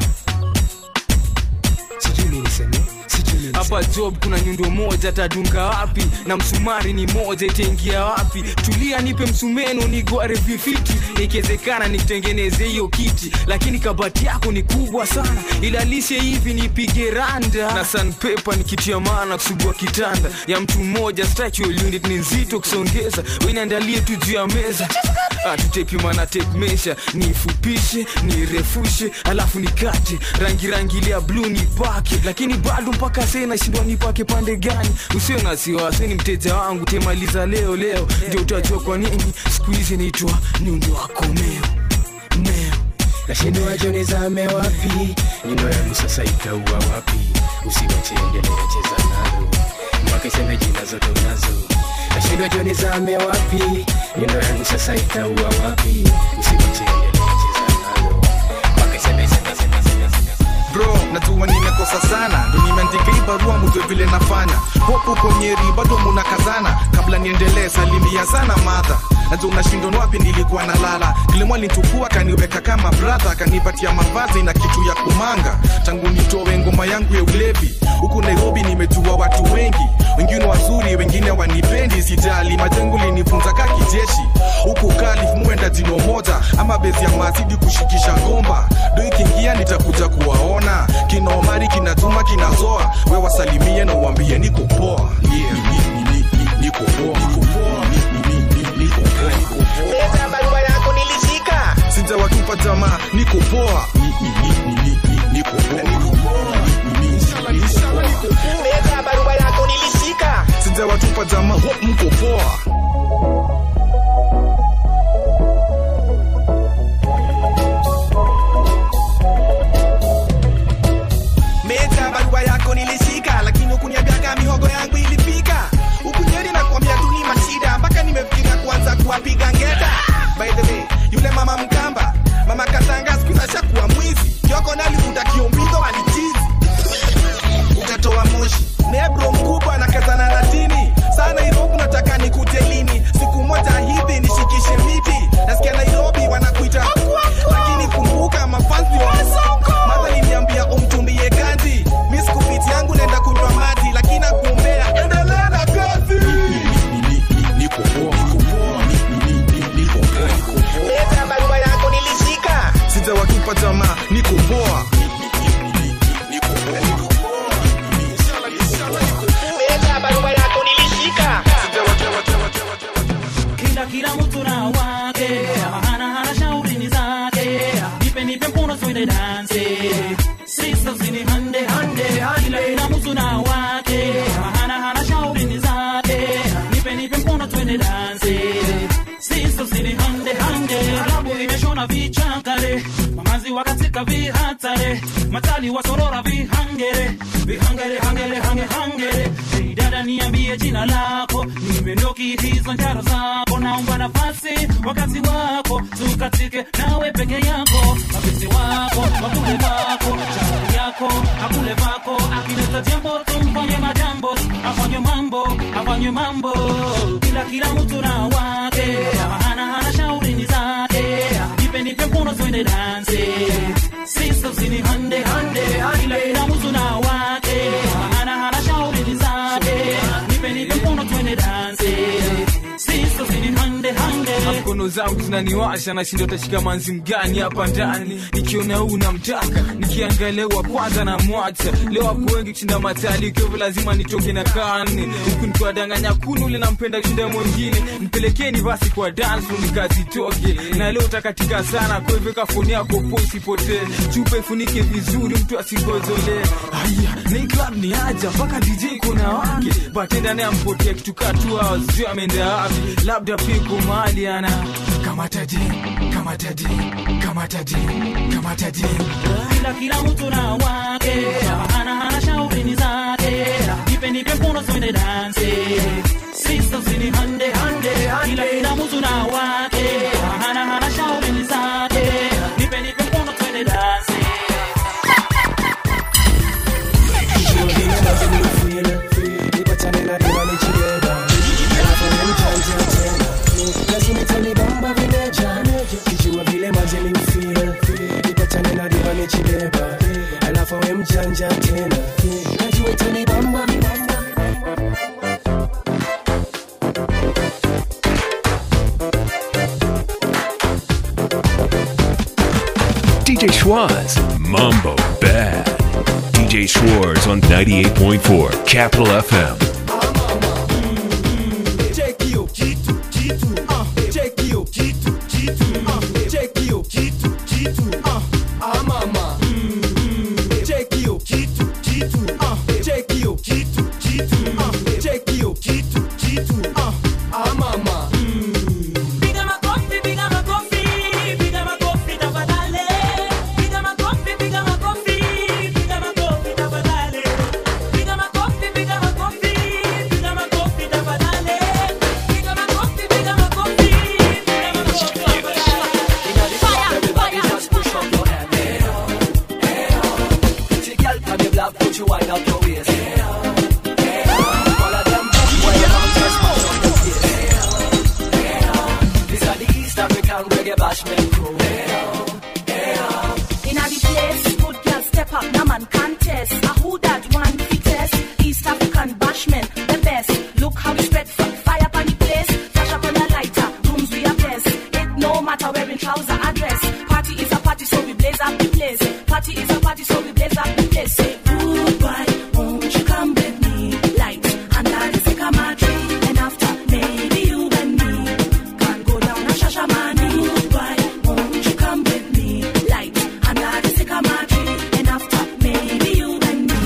sijui nini niseme sijui nini hapa job kuna nyundo moja tadunga wapi na msumari ni moja itaingia wapi tulia nipe msumeno nigware vifiti ikiwezekana nikutengeneze hiyo kiti lakini kabati yako ni kubwa sana ilalishe hivi nipige randa na sanpepa nikitia maana kusugua kitanda ya mtu mmoja structural unit ni nzito kusongeza wenaandalie tu juu ya meza atutepi mana tape measure nifupishe nirefushe alafu nikate rangi rangi ile ya bluu nipake lakini bado mpaka sasa nashindwa nipake pande gani usio na wasiwasi ni mteja wangu temaliza leo leo ndio utajua kwa nini siku hizi naitwa nyundo wako meo meo nashindwa joni zame wapi nyundo yangu sasa itaua wapi usiwache endelea cheza nalo mpaka iseme jina zote unazo nashindwa joni zame wapi nyundo yangu sasa itaua wapi usiwache endelea cheza nalo mpaka iseme iseme iseme iseme iseme bro najua nimekosa sana ndo nimeandika hii barua mujue vile nafanya hopu uko nyeri bado munakazana kabla niendelee salimia sana madha najua unashindwa ni wapi nilikuwa nalala kilimwa lintukua kaniweka kama brother akanipatia mavazi na kitu ya kumanga tangu nitowe ngoma yangu ya ulevi huku nairobi nimejua watu wengi wengine wazuri wengine wanipendi sijali majengo linifunza ka kijeshi huku kalif muenda jino moja ama bezi ya mazidi kushikisha ngomba do ikiingia nitakuja kuwaona kina omari kinatuma kinazoa we wasalimie na uambie niko poa yeah, ni- ni- ni- ni- niko poa niko poa ni- ni- ni- ni- niko poa niko poa Leta barua yako nilishika sijawatupa jamaa niko poa Ni- ni- ni- ni- ni- ni- niko poa niko poa Ni- ni- ni- niko poa Leta barua yako nilishika sijawatupa jamaa ho, mko poa Meta barua yako nilishika lakini ukuniambiaga mihogo yangu ilifika ukunyeri na kuambia tu ni mashida mpaka nimefikiria kuanza kuwapiga ngeta by the way yule mama mkamba mama katanga siku hizi ashakuwa mwizi kioko nalivuta kiombe hapa jamaa niko poa barua yako nilishika kila kila mtu na wake hana hana shauri zake nipe nipe mkono twende danse sisters ni hande hande kila kila mtu na wake hana hana shauri zake nipe nipe mkono twende danse sisters ni hande hande klabu imeshona vichakare mamazi wakatika vihatare matali wasorora vihangere vihangere hangere hange hangere hey, dada niambie jina lako nimendoki hizo njaro zako naomba nafasi wakati wako tukatike nawe peke yako mapenzi wako wakule wako shauri yako akule vako akileta jambo tumfanye majambo afanye mambo afanye mambo kila kila mtu na wake hana hana shauri ni zake nipe nipe mkono twende danse sisters ni hande hande kila kila mtu na wake hana hana shauri ni zake nipe nipe mkono twende danse sisters ni hande hande mkono zangu zinaniwasha nashinda utashika manzi mgani hapa ndani nikiona huu namtaka nikiangalia wa kwanza na mwacha leo wako wengi kushinda matali ikiwa lazima nitoke na kani huku nikiwadanganya kunu ule nampenda kushinda mwingine mpelekeni basi kwa dance room nikazitoke na leo utakatika sana kwa hivyo kafoni yako po usipotee chupa ifunike vizuri mtu asingozolee haya na club ni aja mpaka dj kuna wake batenda naye ampotea kitu katu sijui ameenda wapi labda piko mahali ana kamataje kamataje kamataje kamataje kila kila mtu na wake hana hana shauri ni zake nipe nipe mkono twende danse sisters ni hande hande kila kila mtu na wake hana hana shauri ni zake nipe nipe mkono twende danse alafu we mjanja tena najua itanibamba DJ Schwaz, Mambo Bad. DJ Schwartz on 98.4 Capital FM. Check hiyo kitu kitu ah check hiyo kitu kitu ah check hiyo kitu kitu ah ah mama check hiyo kitu kitu ah check hiyo kitu kitu ah check hiyo kitu kitu ah ah mama Piga makofi, piga makofi, piga makofi tafadhali. Piga makofi, piga makofi, piga makofi tafadhali. Piga makofi, piga makofi, piga makofi tafadhali. Piga makofi, piga makofi, piga makofi tafadhali. Fire, fire. Just push up your hand. Hey, oh, hey, oh. See, girl, from the block, put you wind up your waist. Hey, oh, hey, oh. All of them bad boy around just mash up the place. Hey, oh, hey, oh. These are the East African reggae bashment crew. Hey, oh, hey, oh. In a the place, good girl step up, no man contest. A who that one fittest? East African bashment, the best. Look how we spread from fire upon the place. Flash up on the lighter, rooms we are blessed. It no matter wearing trouser or dress. Party is a party, so we blaze up the place. Party is a party, so we blaze up the place. Say goodbye, won't you come with me? Light under the sycamore tree, and after maybe you and me can go down a shashamani. Goodbye, won't you come with me? Light under the sycamore tree, and after maybe you and me.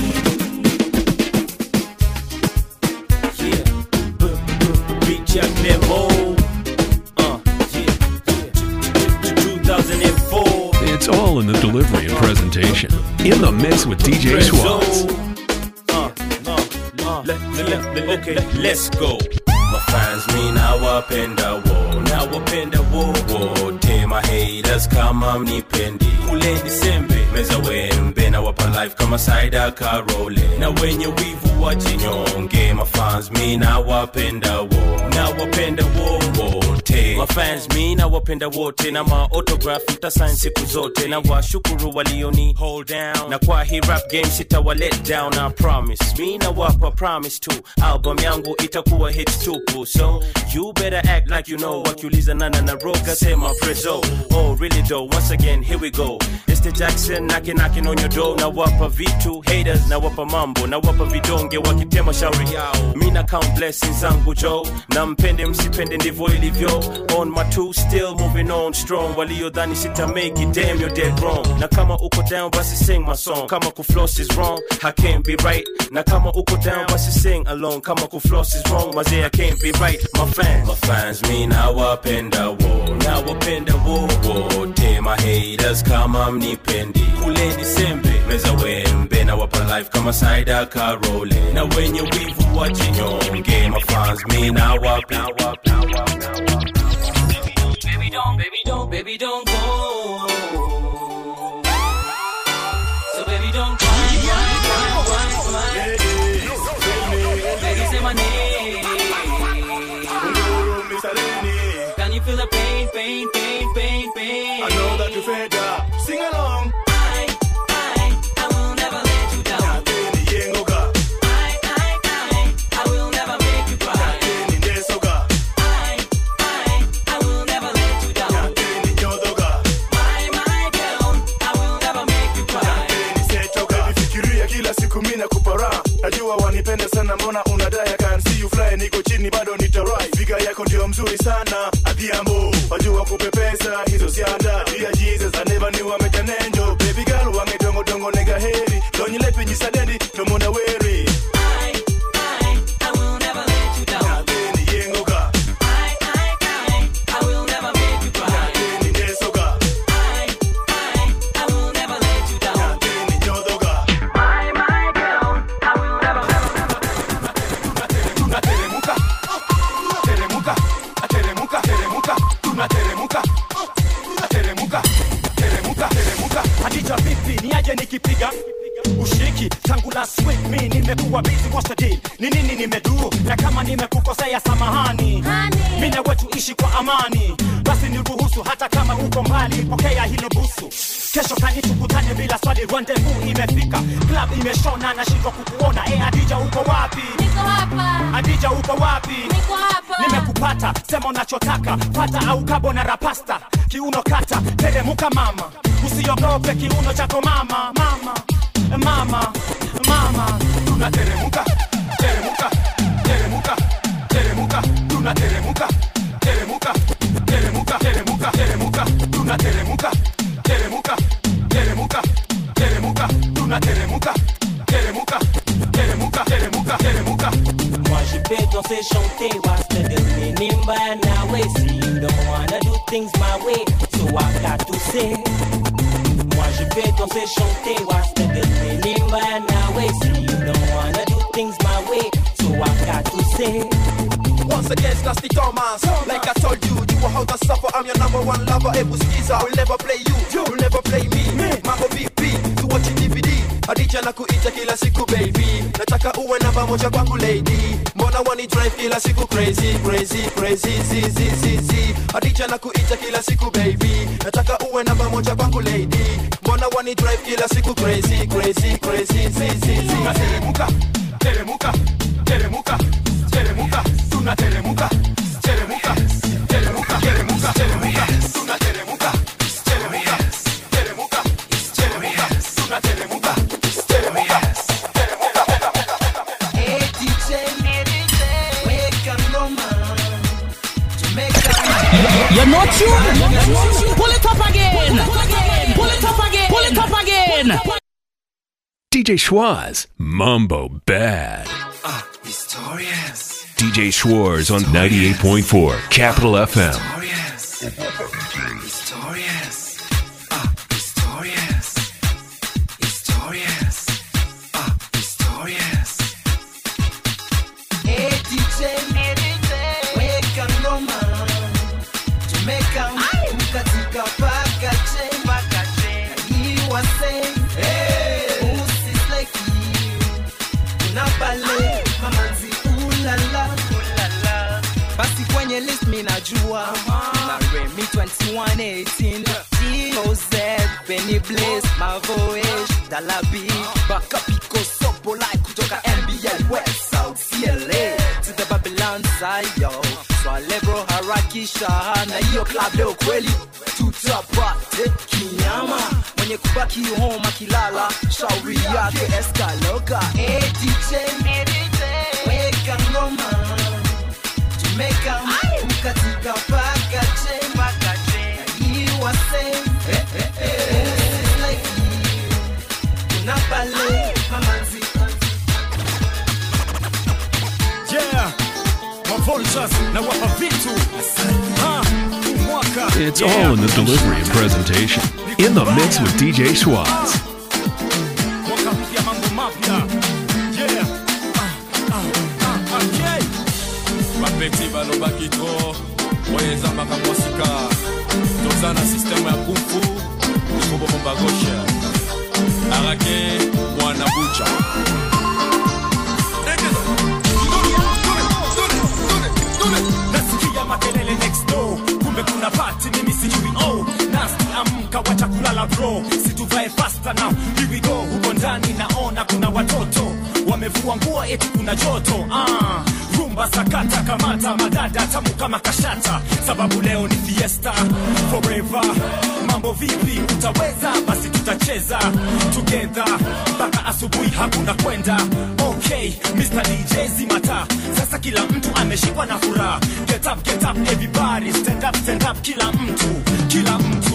Big Jack Memo. Uh, yeah. 2004. It's all in the delivery and presentation. In the mix with DJ Schwaz. Uh, uh, uh, le- le- le- okay, let's go. Mafans mi nawapenda wo nawapenda wo wote mahaters kama mnipendi kule disembe meza wembe nawapa life kama saida karole na wenye wivu wajinyonge mafans mi nawapenda wo nawapenda wo wote wote mafans mi na wapenda wote na maotograph mtasain siku zote na washukuru walioni hold down na kwa hii rap game sitawa let down I promise mi na wapa promise tu album yangu itakuwa hits tupu so you better act like you know wakiuliza nana na roga sema prezo oh really though once again here we go it's the Jackson knocking knocking on your door na wapa vitu haters na wapa mambo na wapa vidonge wakitema shauri yao mi na count blessings zangu jo na mpende msipende ndivyo ilivyo on my two still moving on strong waliodhani sita make it damn you're dead wrong na kama uko down basi sing my song kama kufloss is wrong I can't be right na kama uko down basi sing along kama kufloss is wrong mazee I can't be right my fans my fans mi nawapenda wo nawapenda wo wote my haters kama mnipendi kuleni sembe meza wembe na wapa life kama saida karole na wenye wivu wajinyonge my fans mi nawapenda Baby don't, baby don't, baby don't go. So baby don't cry, cry, cry, cry, cry. Baby say my name. Can you feel the pain, pain, pain, pain, pain? I know that you fed up. Sing along. I, I, I will never let you down. Yengoga. I, I, I, I will never make you cry. Ndesoga. I, I, I will never let you down. Nyodoga. My, my girl, I will never make you cry. Nisetoka. Nifikiria kila siku mina kupara. Najua wanipenda sana mbona unadai I can see you fly niko chini bado nitarai. Figa yako ndio mzuri sana. Adhiambo. Wajua kupepesa hizo sianda. Dear Jesus I never knew I'm a angel. Baby girl wangetongo tongo nega heri. Donyi lepi nyisadendi tomona weri. I, I, I will never let you down. Yengoga. I, I, I, I will never make you cry. Ndesoga. I, I, I will never let you down. Nyodoga. My, my girl, I will never, tunateremuka teremuka ateremuka teremuka tunateremuka ateremuka teremuka teremuka Hadija vipi niaje nikipiga ushiki tangu last week mi nimekuwa busy what's the deal ni nini nimedu na kama nimekukosea samahani mi na wetu ishi kwa amani basi niruhusu hata kama uko mbali pokea hilo busu kesho kani tukutane bila swali rendezvous imefika club imeshona nashindwa kukuona e adija uko wapi adija uko wapi nimekupata sema unachotaka pata au kabo na rapasta kiuno kata teremuka mama usiogope kiuno chako mama mama mama mama tunateremuka teremuka teremuka teremuka tunateremuka teremuka teremuka teremuka teremuka tunateremuka teremuka teremuka teremuka tunateremuka teremuka teremuka teremuka teremuka Moi je peux danser, chanter, what's the deal? Nimba na way, see you don't wanna do things my way, so I got to say. Moi je peux danser, chanter, what's the deal? Nimba na way, see you don't wanna do things my way, so I got to say. Once again, it's Nasty Thomas. Like I told you, you were how to suffer. I'm your number one lover. Ebu skiza, I will never play you. You will never play me. Mambo VP, tu watching DVD. Adija na kuita kila siku baby. Nataka uwe namba moja kwangu lady. Mbona wani drive kila siku crazy, crazy, crazy, zi, zi, zi, zi. Adija na kuita kila siku baby. Nataka uwe namba moja kwangu lady. Mbona wani drive kila siku crazy, crazy, crazy, zi, zi, zi. tunateremuka teremuka teremuka teremuka tunateremuka teremuka teremuka teremuka teremuka tunateremuka teremuka teremuka teremuka tunateremuka teremuka Hey DJ, weka ngoma. Jamaica. You're not tuned. Pull it up again. Pull it up again. Pull it up again. DJ Schwaz, Mambo Bad. Ah, historias. DJ Schwartz on 98.4 Capital FM. Historias. Ah, historias. Historias. Ah, historias. Hey DJ, weka ngoma. Jamaica, ukatika paka che. Iwa say, usisleki. Kuna pale, mamanzi ulala. Basi kwenye list mi najua 118 DOZ Benny Blaze Mavoish Dalabi Baka Pico Sopo like kutoka NBL West South CLA to the Babylon side yo Swale bro harakisha na hiyo club leo kweli tutapate kinyama mwenye kubaki home akilala shauri yake eskaloka hey, DJ weka ngoma tumeka mkatika paka chemba you are safe eh, eh, eh. like kuna pale mamanzi yeah mavultures na wapa vitu ha mwaka It's all in the delivery and presentation. In the mix with DJ Schwartz. mwaka mpya mambo mapya yeah Ah, ah, ah, okay. bapeti balobaki tro oyo eza makambo sika toza na sisteme ya kumfu ekobomba gauche arake mwana bucha nasikia makelele next door kumbe kuna pati mimi sijui oh nasti amka wacha kulala bro situvae fasta now here we go huko ndani naona kuna watoto wamevua nguo eti kuna joto ah rumba sakata kamata madada tamu kama kashata sababu leo ni fiesta forever mambo vipi utaweza basi tutacheza together mpaka asubuhi hakuna kwenda okay Mr. DJ zimata sasa kila mtu ameshikwa na furaha get up get up everybody stand up stand up kila mtu kila mtu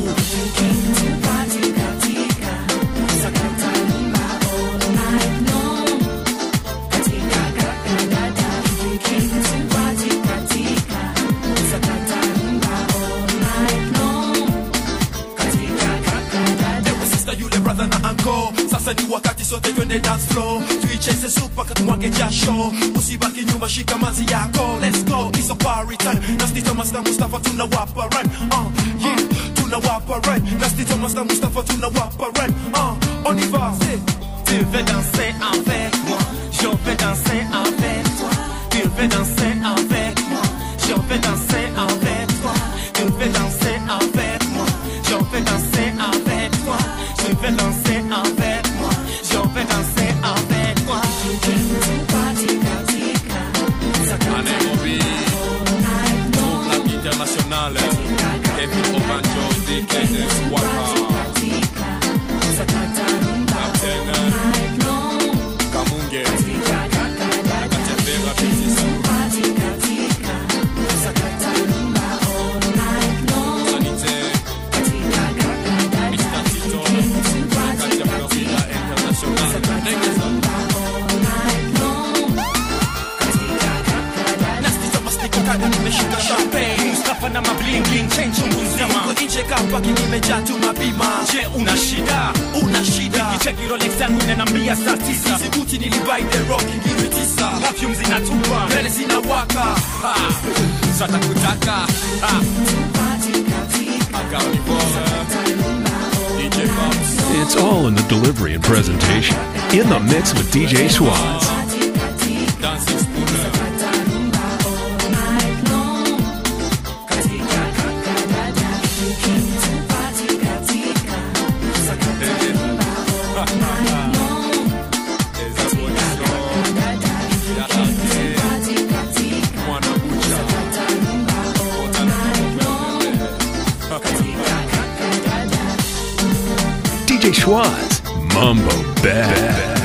Ewe sister yule brother na uncle sasa ni wakati sote twende dance floor tuicheze supa katumwage jasho usibaki nyuma shika mazi yako let's go it's a party time Nasty Thomas na Mustafa tunawapa run uh, yeah tunawapa run Nasty Thomas na Mustafa tunawapa run uh, on y va Tu veux danser avec moi Je veux danser avec toi Tu veux danser avec moi Je veux danser avec toi Tu veux danser avec moi Je veux danser avec toi Je veux danser avec moi Je veux danser avec toi Nairobi Club International Kevin Obanjo DKS Waka Captain Kamunge Akatembera Bitisu Sanite Mr. Tito Kati ya Florida International Negeza Nasty Thomas niko kada nimeshika champagne Mustafa na mabling bling chain chungu nzima Niko nje kapaki nimejaa tu mapima Je una shida una shida Nikicheki Rolex yangu inaniambia saa tisa Sibuti nilibuy the rock ngiri tisa Perfume zinatupa mbele zinawaka Ha Sata kutaka Ha DJ Bumps It's all in the delivery and presentation. In the mix with DJ Schwartz. Dancing Spooner DJ Schwartz. Mambo Bad.